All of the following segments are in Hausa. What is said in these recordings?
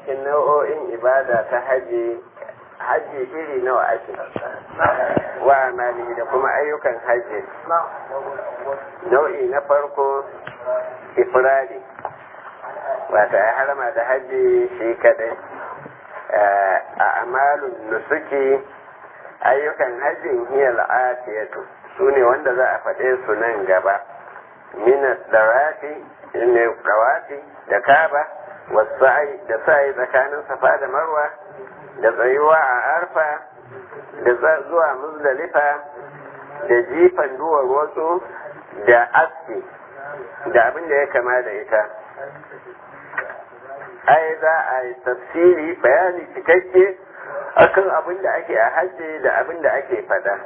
cikin nau'o'in ibada ta haji haji iri nawa ake wa amali da kuma ayyukan haji nau'i na farko ifradi wata ya harama da haji shi kadai a amalun nusuki ayyukan hajjin hiyar atiyatu su ne wanda za a faɗe su nan gaba minas dawafi ne dawafi da kaba wasu da sa'i tsakanin safa da marwa da tsayuwa a arfa da zuwa muzdalifa da jifan duwar wasu da aski da abin da ya kama da ita ai za a yi tafsiri bayani cikakke akan abin da ake a hajji da abin da ake fada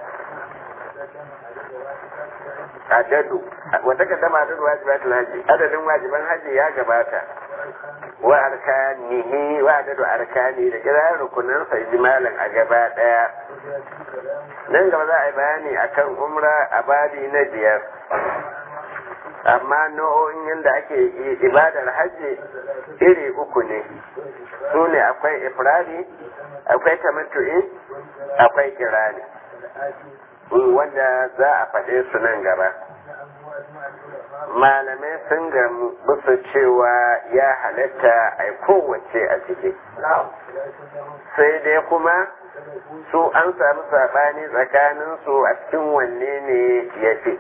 adadu wata ka dama adadu wajibatul hajji adadin wajiban hajji ya gabata wa arkanihi wa adadu arkani da kira rukunan sa ijmalan a gaba daya nan gaba za a yi bayani akan umra a babi na biyar amma nau'o'in yadda ake ibadar hajji iri uku ne su ne akwai ifradi akwai tamattu'i akwai kirani wanda za a faɗe su nan gaba malamai sun gamu bisa cewa ya halatta a kowace a ciki sai dai kuma su an samu saɓani tsakaninsu a cikin wanne ne ya fi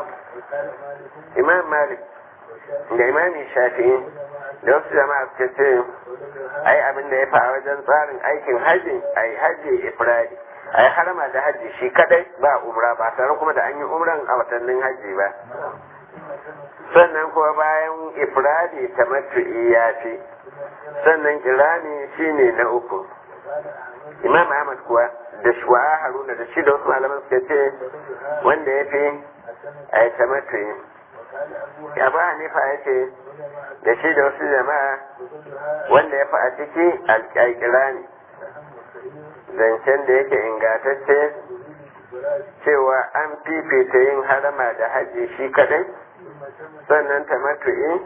imam malik da imami shafi'i da wasu jama'a suka ce ai abin da ya fa wajen tsarin aikin hajji ai hajji ifradi ai harama da hajji shi kadai ba umra ba tare kuma da an yi umran a watannin hajji ba sannan kuma bayan ifradi tamattu'i ya fi sannan kirani shine na uku imam ahmad kuwa da shuwa haruna da shi da wasu malaman suka ce wanda ya fi a yi tamattu'i ya ba hanifa ya ce da shi da wasu jama'a wanda ya fi a ciki alƙaƙira ne zancen da yake ingatacce cewa an fifita yin harama da hajji shi kadai sannan tamattu'i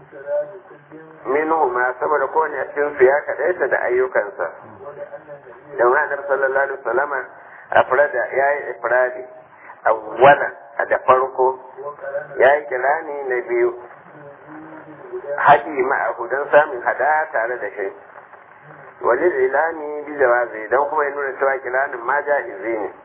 minhu ma saboda kowane a cikin su ya kadaita da ayyukansa don haɗar sallallahu alaihi wasallama afrada ya yi ifradi awwalan a da farko ya yi kirani na biyu haɗi ma'ahu don samun hada tare da shi wani ilani bi jawazi don kuma ya nuna cewa kiranin ma ja'izi ne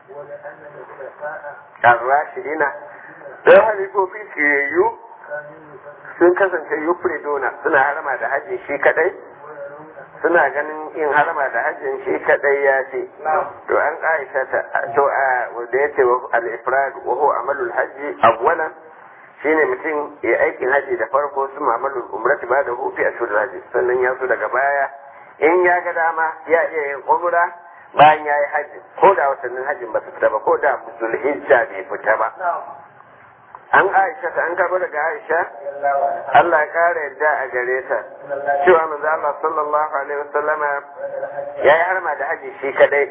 arrashidina don halifofi shiyayyu sun kasance yufriduna suna harama da hajji shi kadai suna ganin yin harama da hajjin shi kadai ya ce to an aisha ta to a wanda ya ce al-ifrad wa huwa amalul hajji awwalan shine mutum ya aikin haji da farko su amalul umrati ba da hufi a shudul haji sannan ya so daga baya in ya ga dama ya iya yin umra bayan ya yi haji ko da watannin hajjin ba su fita ba ko da zulhijja bai fita ba an aisha ta an karbo daga aisha Allah ya kara yadda a gare ta cewa manzo Allah sallallahu alaihi wasallama ya yi harma da haji shi kadai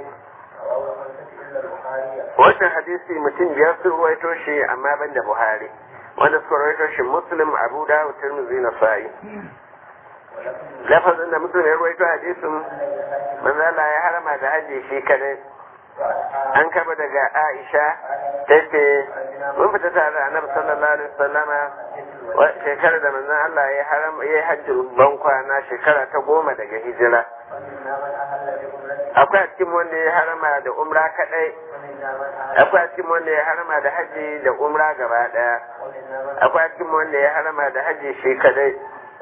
wannan hadisi mutum biyar sun ruwaito shi amma ban da Buhari wanda suka ruwaito shi Muslim Abu Dawud Tirmidhi Nasa'i lafazin da mutum ya ruwaito hadisin manzo Allah ya harma da haji shi kadai an kaba daga Aisha ta ce mun fita tare da Annabi sallallahu alaihi wasallama shekarar da manzon Allah ya haram ya hajji ban kwana shekara ta goma daga hijira akwai a cikin wanda ya harama da umra kadai akwai a cikin wanda ya harama da haji da umra gaba daya akwai a cikin wanda ya harama da haji shi kadai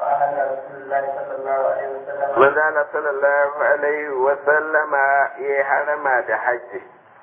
manzo Allah sallallahu alaihi wa sallama ya harama da haji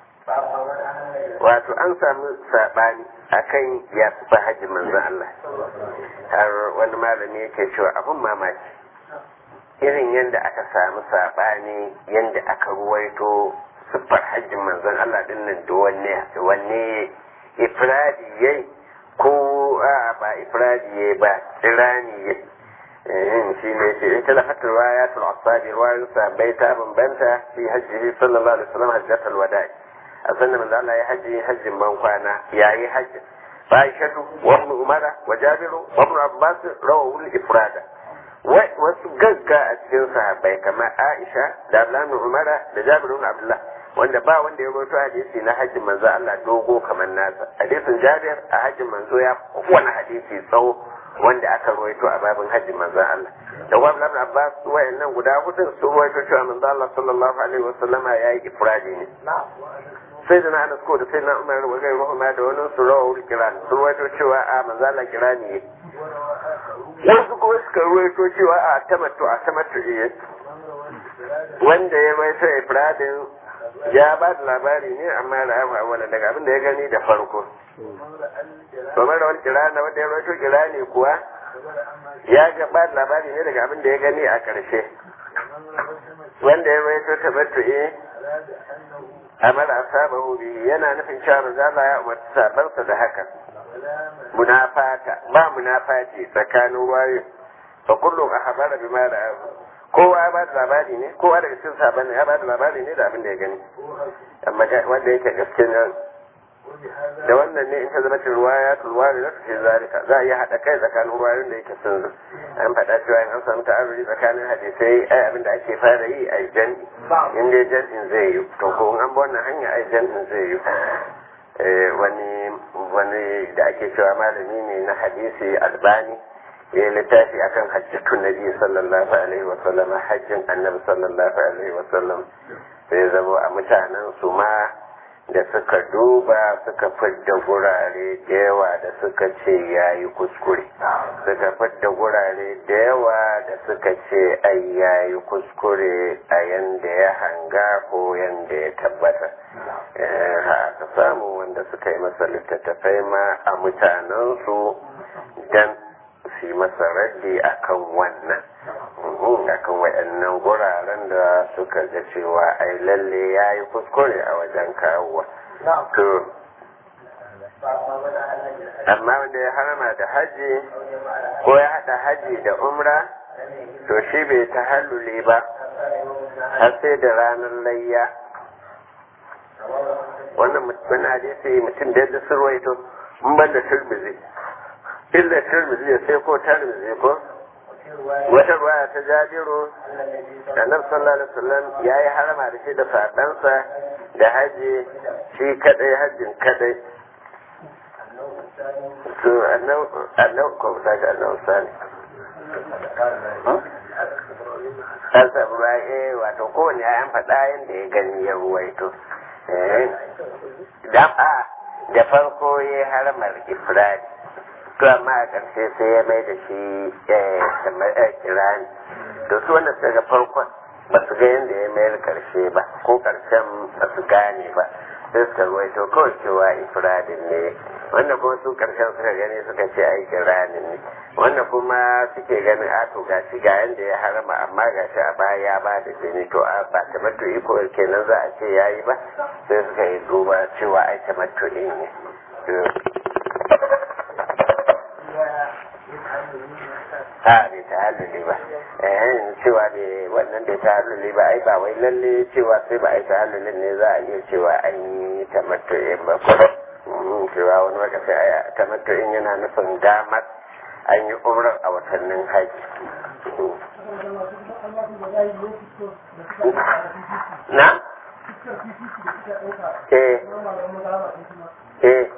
wato an samu sabani akan ya fi hajji manzo Allah har wani malami yake cewa abun mamaki irin yadda aka samu sabani yadda aka ruwaito siffar hajjin manzon Allah din nan da wanne wanne ifradi yayi ko a ba ifradi yayi ba tsirani yayi shi ne ce in talafatar riwayatul asabi riwayun sabai ta bambanta fi hajjihi sallallahu alaihi wasallam hajjatul wada'i a sannan manzo Allah ya hajji hajjin ban kwana yayi hajji Aishatu wa Ibn Umar wa Jabir wa Ibn Abbas rawu al-ifrada wasu gagga a cikin sahabbai kamar Aisha da Abdullahi Umara da Jabir ibn Abdullah wanda ba wanda ya rawaito hadisi na hajjin manzo Allah dogo kamar nasa hadisin Jabir a hajjin manzo ya kowane hadisi tsawo wanda aka rawaito a babin hajjin manzo Allah da wa Abdullahi Abbas wayannan guda hudu su rawaito cewa manzo Allah sallallahu alaihi wasallama yayi ifradi ne sai da na Anas ko da sai na Umar wa gairu ma da wani su rawul kiran su rawaito cewa a manzo Allah kirani ne wasu kuma suka ruwaito cewa a tamattu a tamattu iya wanda ya mai ta ifradin ya ba da labari ne amma da yawa wani daga abin da ya gani da farko domin da wani kirana wanda ya ruwaito kirani kuwa ya ga ba da labari ne daga abin da ya gani a ƙarshe wanda ya ruwaito tamattu iya amara asabahu bihi yana nufin cewa manzo ya umarci sabansa da haka munafata ba munafati tsakanin wayo fa kullu akhbara bima da kowa ya bada labari ne kowa daga cikin sahabbai ya bada labari ne da abin da ya gani amma wanda yake gaskiya da wannan ne in ta zama ruwaya tulwari da fi zalika za a iya haɗa kai tsakanin ruwayoyin da yake sun zo an faɗa cewa in an samu ta'aruri tsakanin hadisai ai abin da ake fara yi a jan'i in dai jan'in zai yi to ko an bi wannan hanya ai jan'in zai yi wani wani da ake cewa malami ne na hadisi albani ya littafi akan hajjatun nabi sallallahu alaihi wasallam hajjin annabi sallallahu alaihi wasallam sai zama a mutanen su ma da suka duba suka fidda gurare da yawa da suka ce ya yi kuskure suka fidda gurare da yawa da suka ce ai ya yi kuskure a yanda ya hanga ko yanda ya tabbata haka samu wanda suka yi masa littattafai ma a mutanensu don su yi masa raddi akan wannan akan waɗannan guraren da suka ga cewa ai lalle ya yi kuskure a wajen kawowa to amma wanda ya harama da haji ko ya haɗa haji da umra to shi bai ta hallule ba har sai da ranar layya wannan mutum hadisi mutum da yadda sun ruwaito in ban da turmizi illa turmizi ya sai ko turmizi ko wata ruwaya ta jabiru annabi sallallahu alaihi wasallam ya yi harama da shi da fadansa da haji shi kadai hajjin kadai to annau ko daga annau sani an samu ra'ayi wato kowane ya faɗa yadda ya gani ya ruwaito da farko ya haramar ifradi to amma a ƙarshe sai ya mai da shi kirani to su wanda daga farkon ba su ga yadda ya mayar ƙarshe ba ko ƙarshen ba su gane ba sai suka ruwaito kawai cewa ifradin ne wanda kuma su ƙarshen suka gani suka ce ai kiranin ne wanda kuma suke ganin a to gashi ga yadda ya harama amma gashi a baya ya ba da jini to a ba tamattu iko kenan za a ce yayi ba sai suka yi duba cewa ai tamattu ne a bai ta haluli ba eh cewa bai wannan bai ta haluli ba ai ba wai lalle cewa sai ba ai ta halulin ne za a iya cewa an yi tamattu'in ba ko cewa wani lokaci ai tamattu'in yana nufin damar an yi umrar a watannin haji na eh eh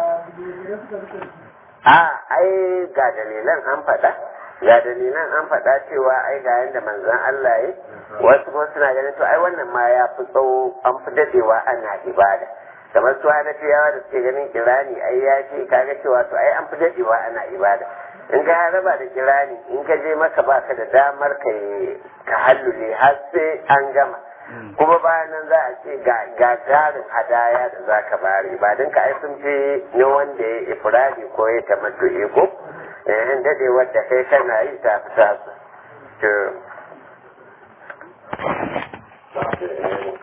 a ai ga dalilan an faɗa ga dalilan an faɗa cewa ai ga yadda manzon Allah yi wasu kuma suna ganin to ai wannan ma ya fi tsawo an fi dadewa ana ibada kamar su hanafiyawa da suke ganin kirani ai ya ce kaga cewa to ai an fi dadewa ana ibada in ka raba da kirani in ka je maka baka da damar ka ka hallule har sai an gama kuma bayan nan za a ce ga gagarin hadaya da za ka bari ba don ka ai sun fi ne wanda ya ifradi ko ya tamattu iko eh dade wadda kai kana yi ta fi tasu to